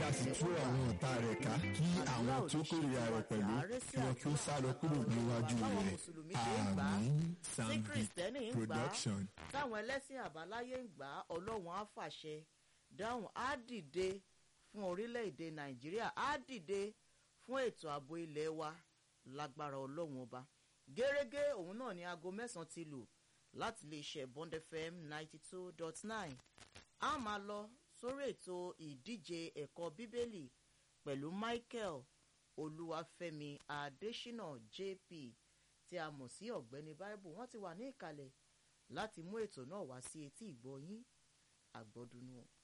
sì tú àwọn ọ̀tá rẹ̀ ká kí àwọn tó kórìíra rẹ̀ pẹ̀lú kí wọ́n kí ó sá lọ kúrò níwájú báwọn rẹ̀ mùsùlùmí ṣe ń gbà á àmín tí sambi kìrìsìtẹ́nì ń gbà á production. táwọn ẹlẹ́sìn àbáláyé ń gbà á ọlọ́run á fàṣẹ dáhùn á dìde fún orílẹ̀-èdè nàìjíríà á dìde fún ètò ààbò ilé wa lágbára ọlọ́run ọba gẹ́rẹ́gẹ́ òun náà ni aago mẹ́sàn-án ti lù láti lè ṣe bond fm ninety two dot nine a máa lọ sórí ètò ìdíje ẹ̀kọ́ bíbélì pẹ̀lú michael olúwàfẹ́mi adésínà jp tí a mọ̀ sí ọ̀gbẹ́ni bible wọ́n ti wà ní ìkàlẹ̀ láti mú ètò náà wá sí etí ìgbọ́ yín àgbọ̀dúnú.